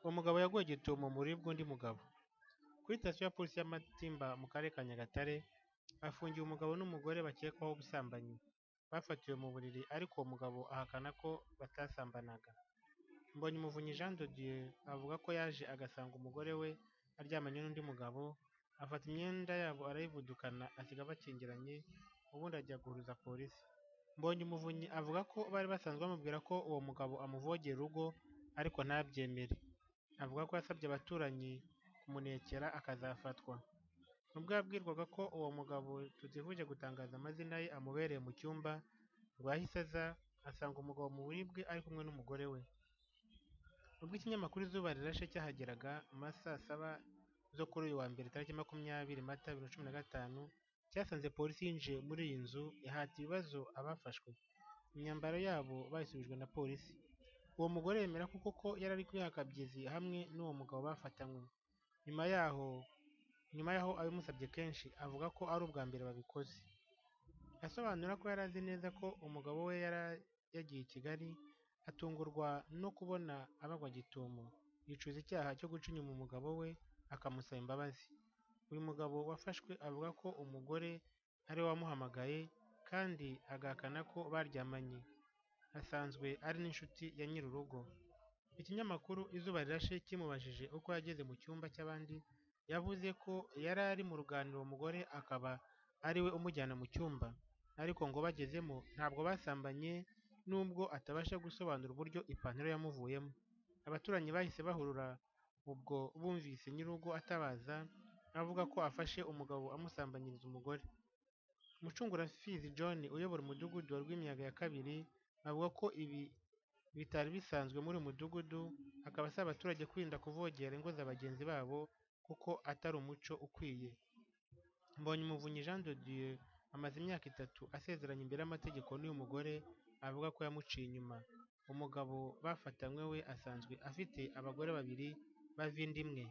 Umugabo yaguwe gitumo mu buriri bw'undi mugabo. Kuri sitasiyo ya polisi ya Matimba mu karere ka Nyagatare, hafungiwe umugabo n'umugore bakekwaho ubusambanyi. Bafatiwe mu buriri ariko uwo mugabo ahakana ko batasambanaga. Mbonyumuvunyi Jean de Dieu avuga ko yaje agasanga umugore we aryamanye n'undi mugabo, afata imyenda yabo arayivudukana asiga bakingiranye, ubundi ajya guhuruza polisi. Mbonyumuvunyi avuga ko bari basanzwe bamubwira ko uwo mugabo amuvogera urugo ariko ntabyemere. Avuga ko yasabye abaturanyi kumunekera akazafatwa. Ubwo yabwirwaga ko uwo mugabo tutifuje gutangaza amazina ye amubereye mu cyumba, ngo yahise aza asanga umugabo mu buriri bwe ari kumwe n'umugore we. Ubwo ikinyamakuru Izuba Rirashe cyahageraga mu ma saa saba zo kuri uyu wa mbere tariki makumyabiri Mata bibiri na cumi na gatanu, cyasanze polisi yinjiye muri iyi nzu ihata ibibazo abafashwe. Imyambaro yabo bayisubijwe na polisi. Uwo mugore yemera ko koko yari ari kwihakabyizi hamwe n'uwo mugabo bafatanywe. Nyuma yaho nyuma y'aho abimusabye kenshi avuga ko ari ubwa mbere babikoze. Asobanura ko yari azi neza ko umugabo we yari yagiye i Kigali, atungurwa no kubona abagwa gitumo, yicuza icyaha cyo guca inyuma umugabo we akamusaba imbabazi. Uyu mugabo wafashwe avuga ko umugore ari we wamuhamagaye kandi agahakana ko baryamanye. Asanzwe ari n'inshuti ya nyiri urugo. Ikinyamakuru Izuba Rirashe kimubajije uko yageze mu cyumba cy'abandi, yavuze ko yari ari mu ruganiriro umugore akaba ari we umujyana mu cyumba, ariko ngo bagezemo ntabwo basambanye nubwo atabasha gusobanura uburyo ipantaro yamuvuyemo. Abaturanyi bahise bahurura ubwo bumvise nyir'urugo atabaza, avuga ko afashe umugabo amusambanyiriza umugore. Mucunguraffizi John uyobora umudugudu wa Rwimiyaga ya kabiri, avuga ko ibi bitari bisanzwe muri uyu mudugudu, akaba asaba abaturage kwirinda kuvogera ingo za bagenzi babo kuko atari umuco ukwiye. Mbonyumuvunyi Jean de Dieu amaze imyaka itatu asezeranye imbere y'amategeko n'uyu mugore avuga ko yamuciye inyuma. Umugabo bafatanywe we asanzwe afite abagore babiri b'avida imwe.